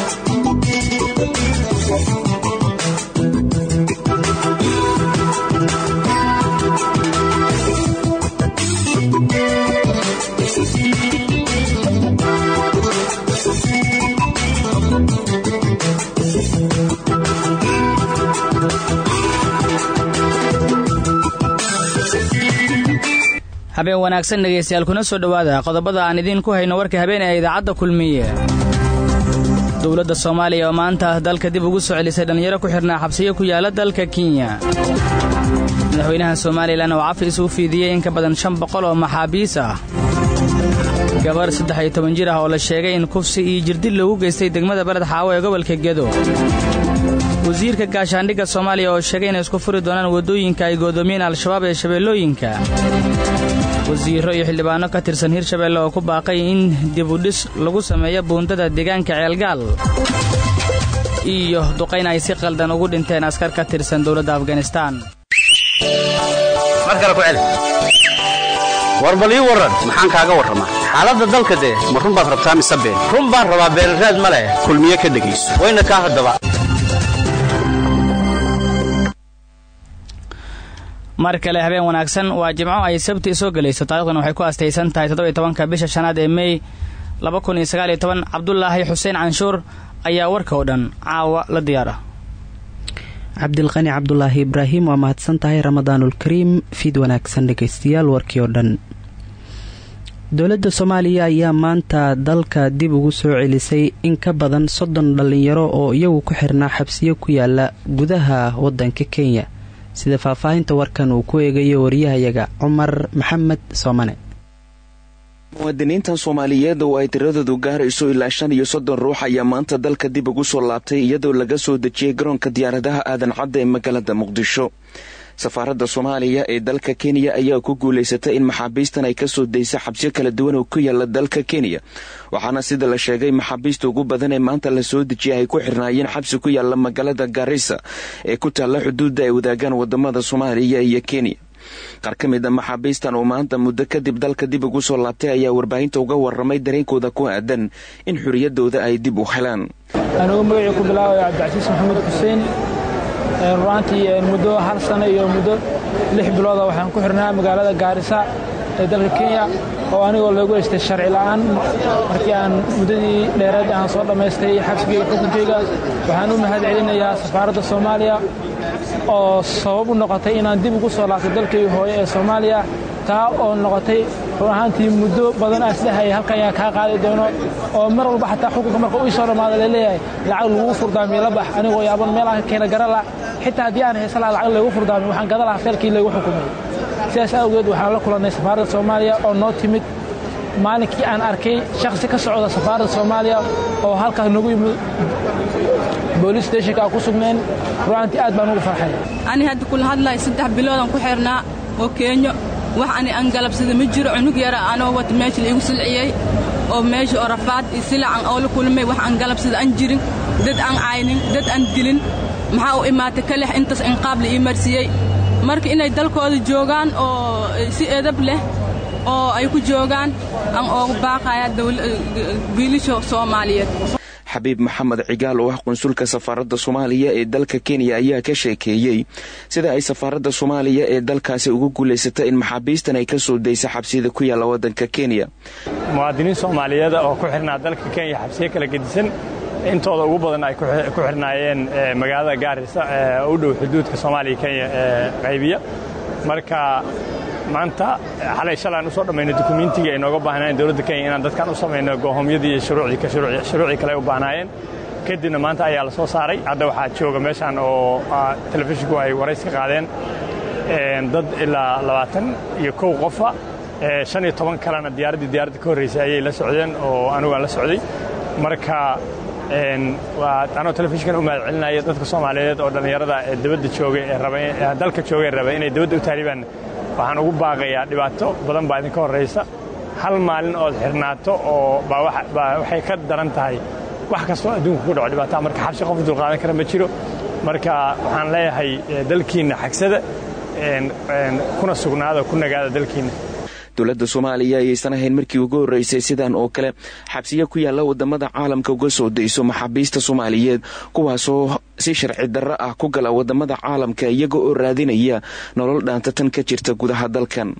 habeen wanaagsan dhegaystayaal kuna soo dhowaada qodobada aan idiin ku hayno warka habeen ee idaacadda kulmiye dowladda soomaaliya oo maanta dalka dib ugu soo celisay dhallinyaro ku xidhnaa xabsiyo ku yaala dalka kenya madaxweynaha somalilan oo cafis u fiidiyey in ka badan shan boqol oo maxaabiis ah gabar saddex iyo toban jir ah oo la sheegay in kufsi iyo jirdil loogu geystay degmada beled xaawo ee gobolka gedo wasiirka gaashaandhigga soomaaliya oo sheegay inay isku furi doonaan waddooyinka ay goodoomiyeen al-shabaab ee shabeellooyinka wasiirro iyo xildhibaanno ka tirsan hirshabeelle oo ku baaqay in dibudhis lagu sameeyo buundada deegaanka ceelgaal iyo duqayn ay si qaldan ugu dhinteen askar ka tirsan dowladda afganistaan war bal ii warran maxaan kaaga warramaa xaaladda dalka dee ma run baad rabtaa mise been run baan rabaa beeraraad ma leh kulmiye ka dhegayso wayna kaa haddaba mar kale habeen wanaagsan waa jimco ay sabti soo gelayso taarikhdan waxay ku astaysan tahay toddobiy tobanka bisha shanaad ee mey laba kun iyo sagaal iyo toban cabdulaahi xuseen canshuur ayaa warka oo dhan caawa la diyaara cabdilqani cabdulaahi ibraahim waa mahadsan tahay ramadaanulkariim fiid wanaagsan dhegaystayaal warkii oo dhan dowladda soomaaliya ayaa maanta dalka dib ugu soo celisay in ka badan soddon dhallinyaro oo iyagu ku xirnaa xabsiyo ku yaala gudaha waddanka kenya sida faahfaahinta warkan uu ku eegayo wariyahayaga cumar maxamed soomane muwaadiniintan soomaaliyeed oo ay tiradoodu gaarayso ilaa shan iyo soddon ruux ayaa maanta dalka dib ugu soo laabtay iyadoo laga soo dejiyey garoonka diyaaradaha aadan cadda ee magaalada muqdisho safaaradda soomaaliya ee dalka kenya ayaa ku guulaysatay in maxaabiistan ay kasoo daysa xabsiyo kala duwan oo ku yaala dalka kenya waxaana sida la sheegay maxaabiista ugu badan ee maanta lasoo dejiyay ay ku xirnaayeen xabsi ku yaala magaalada garisa ee ku taalla xuduudda ay wadaagaan wadamada soomaaliya iyo kenya qaar ka mid a maxaabiistan oo maanta muddo kadib dalka dib ugu soo laabtay ayaa warbaahinta uga waramay dareenkooda ku aadan in xuriyadooda ay dib u helaan anugu magacii ku bilaabaya cabdicasiis maxamed xuseen ruaantii muddo hal sano iyo muddo lix bilooda waxaan ku xirnaa magaalada gaarisa ee dalka kenya oo anigoo loogu heystay sharci la'aan markii aan muddadii dheereed aan soo dhammaystay xabsigeyga xukunkeyga waxaan u mahad celinayaa safaaradda soomaaliya oo sabab u noqotay inaan dib ugu soo laabtay dalkayga hooye ee soomaaliya taa oo noqotay run ahaantii muddo badan aan isdhehaya halkan ayaan kaa qaadi doono oo mar walba xataa xukunka marka ii soo dhammaada laleeyahay lacag lagugu furdaamiyo la bax anigoo yaaban meel aan ka keena garala xitaa haddii aan haysan laha lacag laygu furdaamiyo waxaan gada lahaa feelkii laygu xukumay sidaas awgeed waxaan la kulannay safaaradda soomaaliya oo noo timid maalinkii aan arkay shakhsi ka socda safaaradda soomaaliya oo halkaas nagu yimid booliis steshinka aan ku sugnayn ru'aantii aad baan ugu farxay ani hadda kula hadlahay saddex biloodaan ku xirnaa oo keenyo wax ani aan galabsada ma jiro cunug yara anoo wata meesha laigu silciyey oo meesha oo rafaad iyo silacan oo la kulmay wax aan galabsada aan jirin dad aan caynin dad aan dilin maxaa u imaatay ka lex intaas inqaab la ii marsiiyey marka inay dalkooda joogaan oo si edab leh oo ay ku joogaan aan oogu baaqaya wiilasha soomaaliyeed xabiib maxamed cigaal oo ah qunsulka safaaradda soomaaliya ee dalka kenya ayaa ka sheekeeyey sida ay safaaradda soomaaliya ee dalkaasi ugu guulaysatay in maxaabiistan ay ka soo daysa xabsiyada ku yaalla waddanka kenya muwaadiniin soomaaliyeed oo ku xirnaa dalka kenya xabsiyo kala gedisan intooda ugu badan ay ku xirnaayeen magaalada gaarisa u dhow xuduudka soomaaliya kenya ee qaybiya marka maanta xalay shalaan u soo dhammayno dukumiintigii ay nooga baahnaayeen dowladda kenya inaan dadkan u samayno goohomyadii iyo shuruucii kale u baahnaayeen kadibna maanta ayaa la soo saaray hadda waxaa jooga meeshaan oo telefishinku ay warays ka qaadeen dad ilaa labaatan iyo kow qofa shan iyo toban kalena diyaaraddii diyaaradda ka horraysay ayay la socdeen oo anigu aan la socday marka anoo telefishinkan u mahad celinaya dadka soomaaliyeed oo dhallinyarada ee dabadda jooga ee dalka jooga ee raba inay dabadda u taaribaan waxaan ugu baaqayaa dhibaato badan baa idinka horraysa hal maalin ood xirnaato oo baa waxay ka daran tahay wax kastoo adduunka ku dhaco dhibaataa marka xabsi qof dulqaadan kara ma jiro marka waxaan leeyahay dalkiinna xagsada kuna sugnaada ku nagaada dalkiinna dowladda soomaaliya ayaysan ahayn markii ugu horreysay sidan oo kale xabsiyo ku yaalla wadamada caalamka uga soo dayso maxaabiista soomaaliyeed kuwaasoo si sharci darro ah ku gala wadamada caalamka iyaga oo raadinaya nolol dhaanta tan ka jirta gudaha dalkan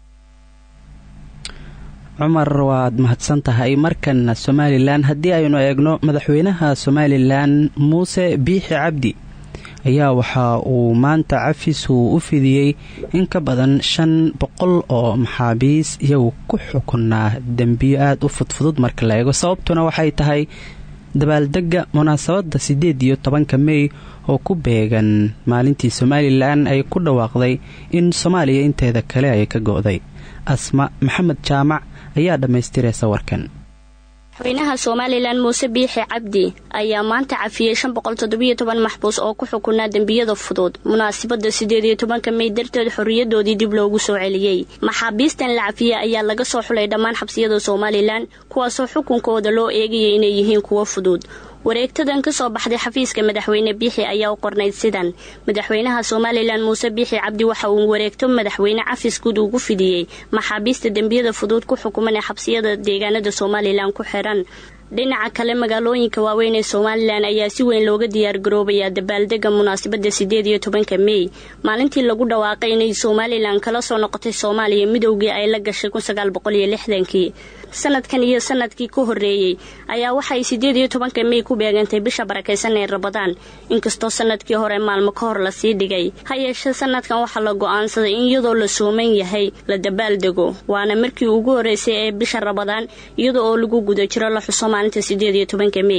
cumar waad mahadsan tahay markan somalilan haddii aynu eegno madaxweynaha somalilan muuse biixi cabdi ayaa waxa uu maanta cafis uu u fidiyey in ka badan shan boqol oo maxaabiis iyagu ku xukunaa dembiyo aada u fudfudud marka la eego sababtuna waxay tahay dabaaldega munaasabadda siddeed iyo tobanka mey oo ku beegan maalintii somalilan ay ku dhawaaqday in soomaaliya inteeda kale ay ka go'day asma maxamed jaamac ayaa dhammaystiraysa warkan madaxweynaha somalilan muuse biixi cabdi ayaa maanta cafiyey shan boqol toddobiyo toban maxbuus oo ku xukunaa dembiyada fudud munaasabadda siddeed iyo tobanka mey darteed xorriyadoodii dib loogu soo celiyey maxaabiistan la cafiyey ayaa laga soo xulay dhammaan xabsiyada somalilan kuwaasoo xukunkooda loo eegayay inay yihiin kuwo fudud wareegtadan ka soo baxday xafiiska madaxweyne biixi ayaa u qornayd sidan madaxweynaha somalilan muuse biixi cabdi waxa uu wareegto madaxweyne cafis guud ugu fidiyey maxaabiista dembiyada fudud ku xukuman ee xabsiyada deegaanada somalilan ku xiran dhinaca kale magaalooyinka waaweyn ee somalilan ayaa si weyn looga diyaargaroobayaa dabaaldega munaasabadda siddeed iyo tobanka mey maalintii lagu dhawaaqay inay somalilan kala soo noqotay soomaaliya midowgii ay la gashay kun sagaal boqol iyo lixdankii sanadkan iyo sanadkii ka horreeyey ayaa waxay siddeed iyo tobanka mey ku beegantay bisha barakaysan ee rabadaan inkastoo sanadkii hore maalmo ka hor lasii dhigay ha yeeshee sanadkan waxaa la go'aansaday in iyadoo la sooman yahay la dabaaldego waana markii ugu horreysay ee bisha rabadaan iyada oo lagu guda jiro la xuso maalinta siddeed iyo tobanka mey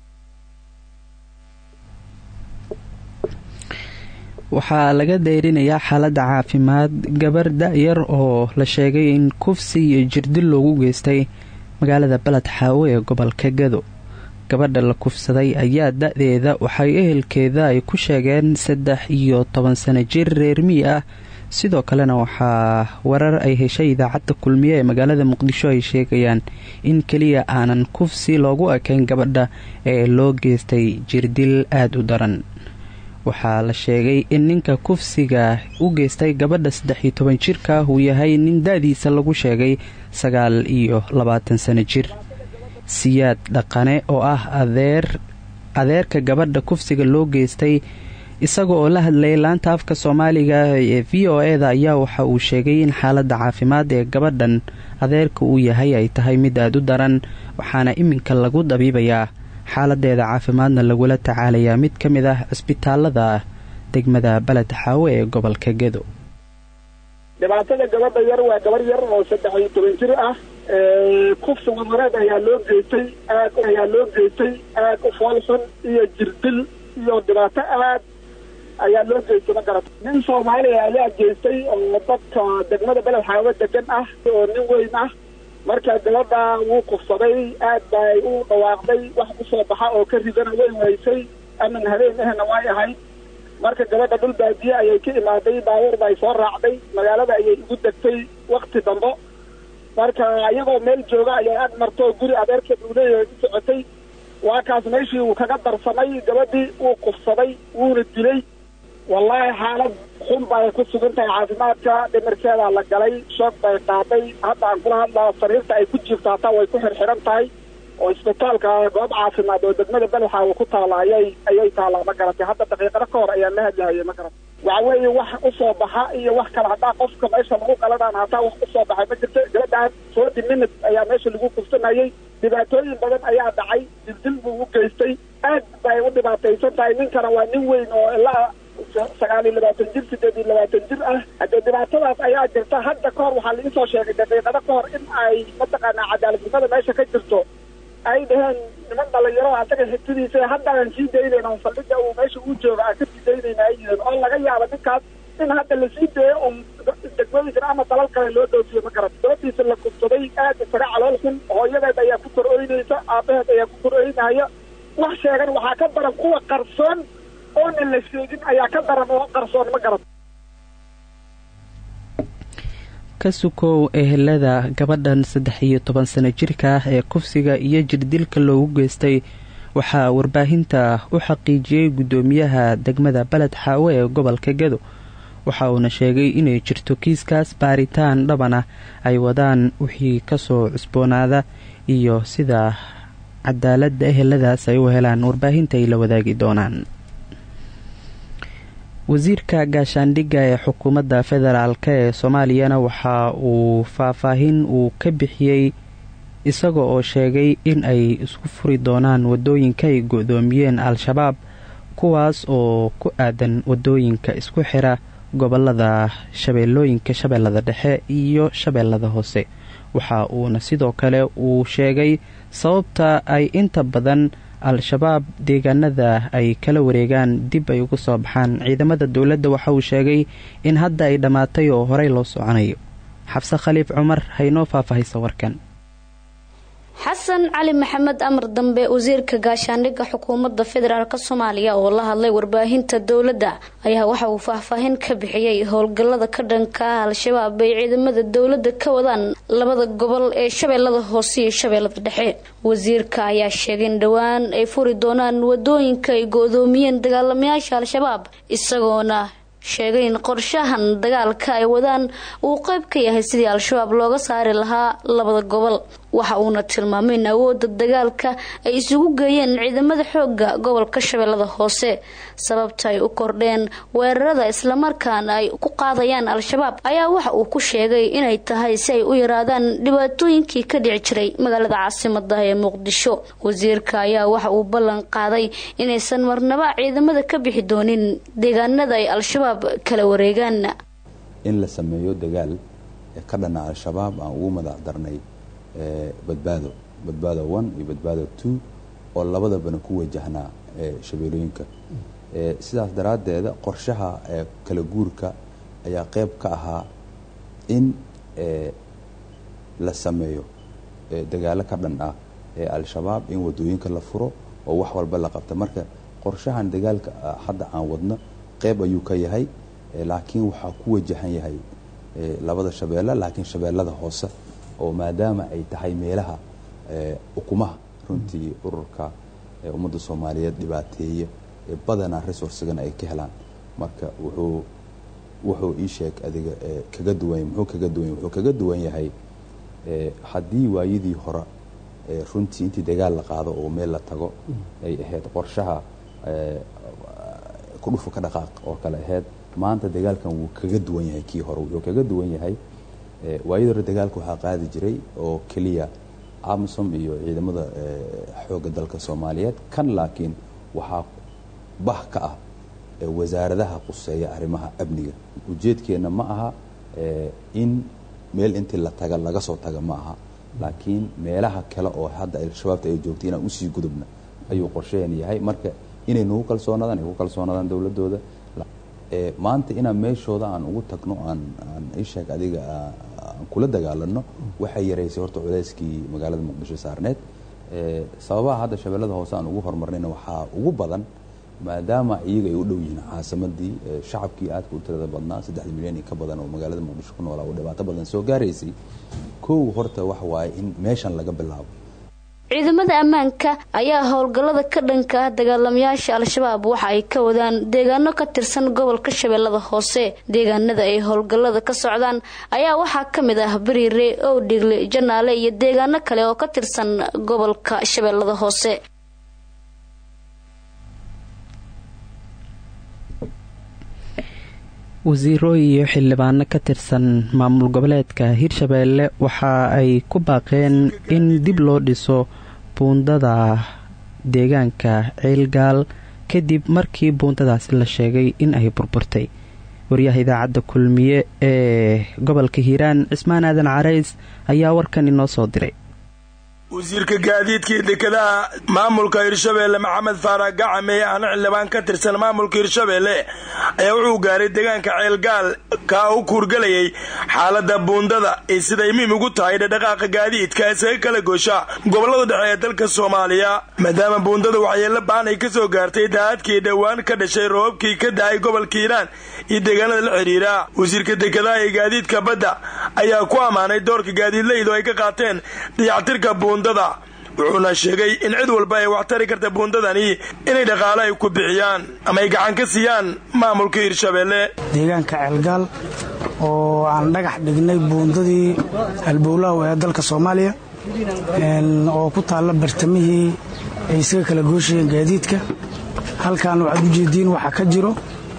waxaa laga dayrinayaa xaaladda caafimaad gabar da-yar oo la sheegay in kufsi iyo jirdil loogu geystay magaalada baled xaawo ee gobolka gado gabadha la kufsaday ayaa da-deeda waxay ehelkeeda ay ku sheegeen saddex iyo toban sano jir reer mii ah sidoo kalena waxaa warar ay heshay idaacadda kulmiye ee magaalada muqdisho ay sheegayaan in keliya aanan kufsi loogu ekayn gabadha ee loo geystay jirdil aada u daran waxaa la sheegay in ninka kufsiga u geystay gabadha saddex iyo toban jirka uu yahay nin da-diisa lagu sheegay sagaal iyo labaatan sano jir siyaad dhaqane oo ah adeer adeerka gabadha kufsiga loo geystay isaga oo la hadlayay laanta afka soomaaliga ee v o e da ayaa waxa uu sheegay in xaaladda caafimaad ee gabadhan adeerka uu yahay ay tahay mid aada u daran waxaana iminka lagu dabiibayaa xaaladeeda caafimaadna lagula tacaalayaa mid ka mid ah cisbitaalada degmada baled xaawe ee gobolka gedo dhibaatada gabadha yar waa gabar yar oo saddex iyo toban jir ah kufsi wadareed ayaa loo geystay aad ayaa loo geystay aad u foolxun iyo jirdil iyo dhibaato aad ayaa loo geystay ma garata nin soomaaliya ayaa geystay oo dadka degmada beled xaawe degan ah oo nin weyn ah marka gabadha wuu kufsaday aad bay u dhawaaqday wax usoo baxa oo ka ridana way waysay amin habeen ahna way ahayd marka gabadha dhul baadiye ayay ka imaaday baabuur bay soo raacday magaalada ayay igu degtay wakti dambo marka iyagoo meel jooga ayay ag marto guri adeerkeed uu leeyahay u socotay waa kaas meeshii uu kaga darsamay gabadhii wuu kufsaday wuuna dilay wallaahi xaalad xun bay ku sugan tahay caafimaadka dhimirkeedaa la galay shoog bay qaaday hadda aan kula hadlaa sariirta ay ku jirto hataa way ku xirxiran tahay oo isbitaalka goob caafimaad oo degmada belxaawa ku taala ayay ayay taalaa ma garatay hadda daqiiqado ka hor ayaa la hadlahayay ma garatay waxa weeye wax usoo baxa iyo wax kale haddaa qofka meesha lagu qaladaan hataa wax usoo baxay ma jirto gabadhaan forty minutes ayaa meesha lagu kufsanayay dhibaatooyin badan ayaa dhacay dildil buu u geystay aad bay u dhibaataysan tahay ninkana waa nin weyn oo ilaa sagaal iyo labaatan jir sideed iyo labaatan jir ah haddee dhibaatadaas ayaa jirta hadda ka hor waxaa laiisoo sheegay daqiiqado ka hor in ay mataqaanaa cadaaladnimada meesha ka jirto ay dhaheen niman dhalinyaro asaga xigtidiisa haddaan sii daynayna saldhiga uu meesha uu jooga aan ka sii daynayna ay yihiin oo laga yaabo ninkaas in hadda lasii dayo un degmooyinkan ama dalal kale loo dhoofiyo ma garat gabadhiisa la kubsaday aad isaga calool xun hooyadeed ayaa ku kor oynaysa aabaheed ayaa ku kor oynaya wax sheegan waxaa ka daran kuwa qarsoon oona la sheegin ayaa ka daran oo qarsoon ma garat ka sukow ehelada gabadhan saddex iyo toban sano jirka ah ee kufsiga iyo jirdilka loogu geystay waxaa warbaahinta u xaqiijiyey guddoomiyaha degmada baled xaawe ee gobolka gedo waxa uuna sheegay inay jirto kiiskaas baaritaan dhaban ah ay wadaan wixii kasoo cusboonaada iyo sida cadaaladda eheladaas ay u helaan warbaahinta ay la wadaagi doonaan wasiirka gaashaandhigga ee xukuumadda federaalk ee soomaaliyana waxa uu faahfaahin uu ka bixiyey isaga oo sheegay in ay isku furi doonaan wadooyinka ay go-doomiyeen al-shabaab kuwaas oo ku aadan wadooyinka isku xira gobolada shabeellooyinka shabeellada dhexe iyo shabeellada hoose waxa uuna sidoo kale uu sheegay sababta ay inta badan al-shabaab deegaanada ay kala wareegaan dib ay uga soo baxaan ciidamada dowladda waxa uu sheegay in hadda ay dhammaatay oo horey loo soconayo xabse khaliif cumar haynoo faahfaahaysa warkan xasan cali maxamed amar dambe wasiirka gaashaandhigga xukuumadda federaalk soomaaliya oo la hadlay warbaahinta dowladda ayaa waxa uu faahfaahin ka bixiyey howlgallada ka dhanka ah al-shabaab ay ciidamada dowladda ka wadaan labada gobol ee shabeellada hoose iyo shabeellada dhexe wasiirka ayaa sheegay in dhowaan ay furi doonaan wadooyinka ay go-doomiyeen dagaalamayaasha al-shabaab isagoona sheegay in qorshahan dagaalka ay wadaan uu qeyb ka yahay sidii al-shabaab looga saari lahaa labada gobol waxa uuna tilmaamay in awoodda dagaalka ay isugu geeyeen ciidamada xooga gobolka shabeellada hoose sababta ay u kordheen weerarada islamarkaana ay ku qaadayaan al-shabaab ayaa waxa uu ku sheegay inay tahay si ay u yaraadaan dhibaatooyinkii ka dhici jiray magaalada caasimada ee muqdisho wasiirka ayaa waxa uu ballan qaaday inaysan marnaba ciidamada ka bixi doonin deegaanada ay al-shabaab kala wareegaan in la sameeyo dagaal ka dhana al-shabaab aan ugu madax darnay badbaado badbaado one iyo badbaado two oo labadabana ku wajahnaa shabeelooyinka sidaas daraaddeeda qorshaha kala guurka ayaa qeyb ka ahaa in la sameeyo dagaalo ka dhan ah ee al-shabaab in wadooyinka la furo oo wax walba la qabta marka qorshahan dagaalka hadda aan wadno qeyb ayuu ka yahay laakiin waxaa ku wajahan yahay labada shabeelle laakiin shabeellada hoose oo maadaama ay tahay meelaha ukumaha runtii ururka ummadda soomaaliyeed dhibaateeye badanaa resourcegana ay ka helaan marka wuxuu wuxuu ii sheeg adiga kaga duwan muxuu kaga duwan wuxuu kaga duwan yahay haddii waayadii hore runtii intii dagaal la qaado oo meel la tago ay ahayd qorshaha kudhufu ka dhaqaaq oo kale ahayd maanta dagaalkan wuu kaga duwan yahay kii hore wuxuu kaga duwan yahay waayadii hore dagaalka waxaa qaadi jiray oo keliya amisom iyo ciidamada xoogga dalka soomaaliyeed kan laakiin waxaa bah ka ah wasaaradaha quseeya arrimaha amniga ujeedkeenna ma aha in meel intii la taga laga soo taga ma aha laakiin meelaha kale oo hadda al-shabaabta ay joogtay inaan usii gudubna ayuu qorshaheen yahay marka inay nagu kalsoonaadaan ay ku kalsoonaadaan dowladooda maanta inaan meeshooda aan ugu tagno aan aan isheeg adiga aan kula dagaalano waxay yaraysay horta culeyskii magaalada muqdisho saarneed sababaha hadda shabeellada hoose aan ugu horumarnayna waxaa ugu badan maadaama iyaga ay u dhow yihiin caasimadii shacabkii aadka u tirada badnaa saddexda milyan iyo ka badan oo magaalada muqdisho ku noolaa oo dhibaato badan soo gaaraysay kow horta waxa waaye in meeshan laga bilaabo ciidamada ammaanka ayaa howlgallada ka dhanka ah dagaalamayaasha al-shabaab waxa ay ka wadaan deegaano ka tirsan gobolka shabeellada hoose deegaanada ay howlgallada ka socdaan ayaa waxaa ka mid ah bariire owdhigle janaale iyo deegaano kale oo ka tirsan gobolka shabeellada hoose wasiiro iyo xildhibaano ka tirsan maamul goboleedka hirshabeelle waxa ay ku baaqeen in dib loo dhiso buundada deegaanka ceelgaal kadib markii buundadaasi la sheegay in ay burburtay waryaha idaacadda kulmiye ee gobolka hiiraan cismaan aadan carays ayaa warkan inoo soo diray wasiirka gaadiidkii dekedaha maamulka hirshabeelle maxamed faarax gacame ahna xildhibaan ka tirsan maamulka hirshabeelle ayaa wuxuu gaaray deegaanka ceelgaal kaa u kuurgalayay xaalada buundada ee siday muhiim ugu tahay dhadhaqaaqa gaadiidka isaga kala goosha gobollada dhexe ee dalka soomaaliya maadaama buundada waxyeello baan ay ka soo gaartay daadkii dhowaan ka dhashay roobabkii ka da-ay gobolka hiiraan iyo deegaanada la xidhiira wasiirka dekedaha ee gaadiidka badda ayaa ku ammaanay doorka gaadiidlaydu ay ka qaateen dayactirka buundada wuxuuna sheegay in cid walba ay wax tari karta buundadani inay dhaqaale ay ku bixiyaan ama ay gacan ka siiyaan maamulka hirshabeelle deegaanka ceelgaal oo aan dhagax dhignay buundadii halbowlaha ee dalka soomaaliya oo ku taalla bartamihii ay isaga kala gooshayeen gaadiidka halkan waxaad ujeediin waxaa ka jiro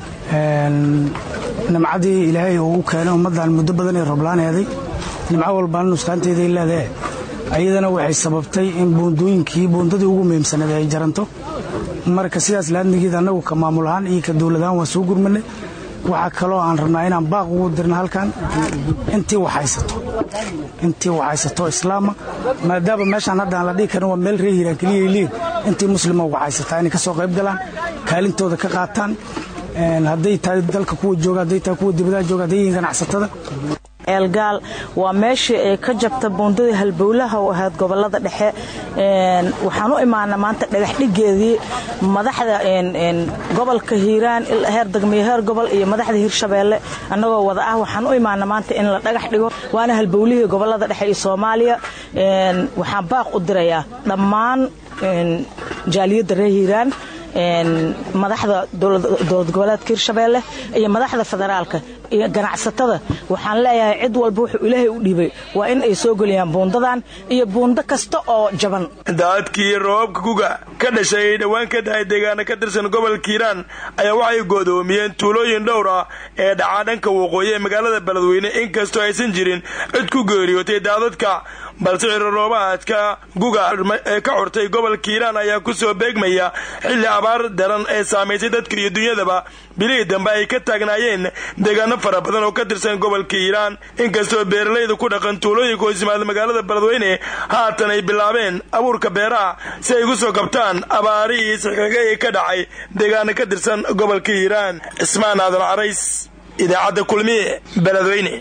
nimcadii ilaahay uu u keenay ummaddan muddo badan ee roblaaneeday nimco walbana nusqaanteeday leedae ayadana waxay sababtay in buundooyinkii buundadii ugu muhiimsaneed ay jaranto marka sidaas laadnigeed annagu ka maamul ahaan iyo ka dowladahaan waan soo gurmanay waxaa kaloo aan rabnaa inaan baaq ugu dirna halkan intii waxhaysato intii waxhaysato islaama maadaama meeshaan hadda aan la dhihi karin waa meel ree hiiraan keliya liin intii muslima waxhaysataa inay ka soo qayb galaan kaalintooda ka qaataan hadday tahay dalka kuwa jooga hadday tahay kuwa dibadaha jooga hadday yihiin ganacsatada eelgaal waa meeshii ay ka jabta buundadii halbowlaha u ahayd gobolada dhexe waxaan u imaana maanta dhagaxdhigeedii madaxda gobolka hiiraan heer degmiyo heer gobol iyo madaxda hirshabeelle annagoo wada ah waxaan u imaana maanta in la dhagax dhigo waana halbowlihii gobolada dhexe iyo soomaaliya waxaan baaq u dirayaa dhammaan jaaliyadda reer hiiraan madaxda dowlad goboleedka hirshabeelle iyo madaxda federaalka iyo ganacsatada waxaan leeyahay cid walba wuxuu ilaahay u dhiibay waa in ay soo geliyaan buundadan iyo buundo kasta oo jaban daadkii roobabka guga ka dhashay ay dhowaan ka dahay deegaana ka tirsan gobolka hiiraan ayaa waxay goodoomiyeen tuulooyin dhowr ah ee dhacaa dhanka waqooyi ee magaalada beledweyne inkastoo aysan jirin cid ku geeriyootay daadadka balse ciroroobaadka guga ee ka xurtay gobolka hiiraan ayaa ku soo beegmaya xilli abaar daran ee saamaysay dadka iyo dunyadaba bilihii dambe ay ka taagnaayeen deegaano fara badan oo ka tirsan gobolka hiiraan inkastoo beeralayda ku dhaqan tuulooyinka hoos yimaada magaalada beledweyne haatan ay bilaabeen abuurka beeraha si ay ugu soo kabtaan abaarihii sixkaga ee ka dhacay deegaano ka tirsan gobolka hiiraan cismaan aadan carays idaacadda kulmiye beledweyne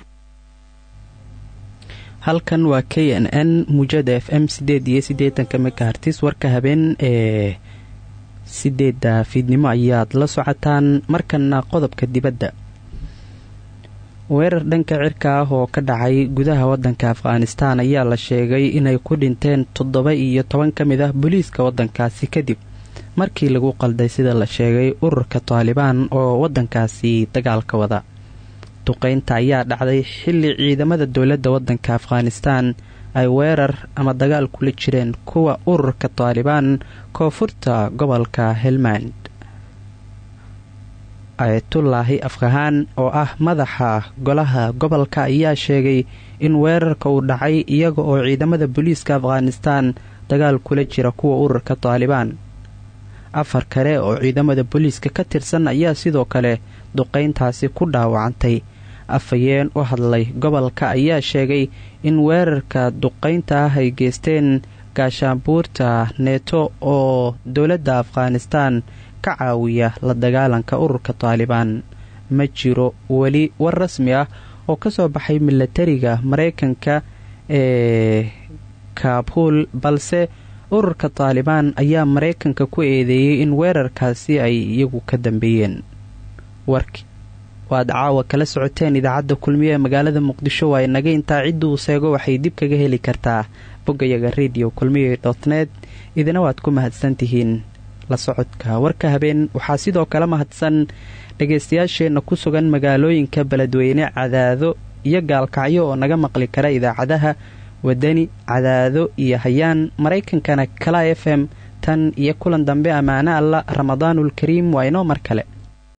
halkan waa k n n muujada f m sideed iyo siddeetanka megahartis warka habeen ee sideedda fiidnimo ayaad la socotaan markana qodobka dibadda weerar dhanka cirka ah oo ka dhacay gudaha waddanka afghanistaan ayaa la sheegay inay ku dhinteen toddoba iyo toban ka mid ah booliiska waddankaasi kadib markii lagu qalday sida la sheegay ururka taalibaan oo waddankaasi dagaalka wada duqeynta ayaa dhacday xilli ciidamada dowladda waddanka afghanistaan ay weerar ama dagaal kula jireen kuwa ururka taalibaan koonfurta gobolka helmand ayatullaahi afkahaan oo ah madaxa golaha gobolka ayaa sheegay in weerarka uu dhacay iyaga oo ciidamada booliiska afghanistaan dagaal kula jira kuwa ururka taalibaan afar kale oo ciidamada booliiska ka tirsan ayaa sidoo kale duqeyntaasi ku dhaawacantay afhayeen u hadlay gobolka ayaa sheegay in weerarka duqeynta ah ay geysteen gaashaanbuurta neeto oo dowladda afghanistaan ka caawiya la dagaalanka ururka taalibaan ma jiro weli war rasmi ah oo ka soo baxay milatariga maraykanka ee kaabuul balse ururka taalibaan ayaa maraykanka ku eedeeyey in weerarkaasi ay iyagu ka dambeeyeen warki waad caawa kala socoteen idaacadda kulmiye ee magaalada muqdisho waa inaga intaa cidduu seego waxay dib kaga heli kartaa boggayaga radio kulmiye dotnet idina waad ku mahadsantihiin la socodka warka habeen waxaa sidoo kale mahadsan dhagaystayaasheenna ku sugan magaalooyinka beledweyne cadaado iyo gaalkacyo oo naga maqli kara idaacadaha wadani cadaado iyo hayaan maraykankana kala f m tan iyo kulan dambe ammaano alla ramadaanul kariim waa inoo mar kale